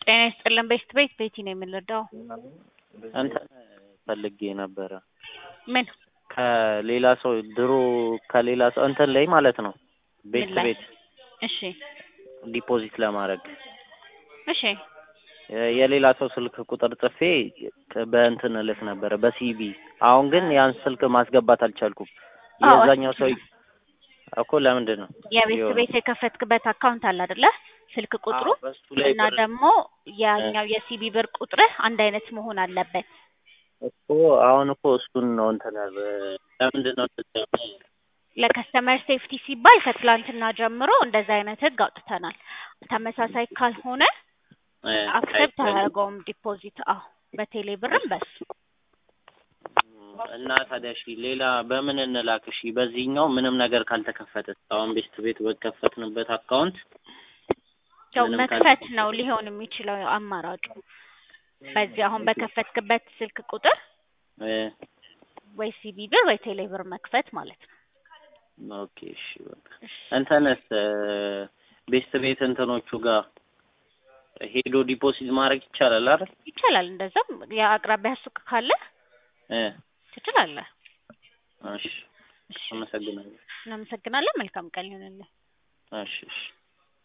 ጤና ይስጥልን ቤስት ቤት ቤቲ ነው የምንረዳው። እንትን ፈልጌ ነበረ ምን ከሌላ ሰው ድሮ ከሌላ ሰው እንትን ላይ ማለት ነው ቤት ላይ? ቤት እሺ ዲፖዚት ለማድረግ እሺ የ- የሌላ ሰው ስልክ ቁጥር ጽፌ ከ- በእንትን እልክ ነበረ በሲቢ አሁን ግን ያን ስልክ ማስገባት አልቻልኩም። አዎ፣ የዛኛው ሰው እኮ ለምንድን ነው የቤት የሆነ- ቤት የከፈትክበት አካውንት አለ አይደለ? ስልክ ቁጥሩ አዎ፣ በሱ ላይ እና ብር ደግሞ ያኛው የሲቢ ብር ቁጥርህ አንድ አይነት መሆን አለበት። እኮ አሁን እኮ እሱን ነው እንትን ያለ- ለምንድን ነው እንደዚያ ያለው? ለከስተመር ሴፍቲ ሲባል ከትላንትና ጀምሮ እንደዛ አይነት ህግ አውጥተናል። ተመሳሳይ ካልሆነ እ፣ አክሰፕት አይቻልም። አያደርገውም ዲፖዚት። አዎ በቴሌ ብርም በሱ እና ታዲያ እሺ ሌላ በምን እንላክ? እሺ በዚህኛው ምንም ነገር ካልተከፈተ አሁን ቤስት ቤት በከፈትንበት አካውንት ያው ምንም መክፈት ነው ሊሆን የሚችለው አማራጩ። በዚህ አሁን በከፈትክበት ስልክ ቁጥር እ፣ ወይ ሲቢ ብር ወይ ቴሌ ብር መክፈት ማለት ነው። ኦኬ እሺ በቃ እንትንስ እ፣ ቤስት ቤት እንትኖቹ ጋር ሄዶ ዲፖዚት ማድረግ ይቻላል አይደል? ይቻላል። እንደዛም የአቅራቢያ ሱቅ ካለ እ፣ ትችላለህ። እሺ እሺ አመሰግናለሁ። እናመሰግናለን። መልካም ቀን ይሁንልህ። እሺ እሺ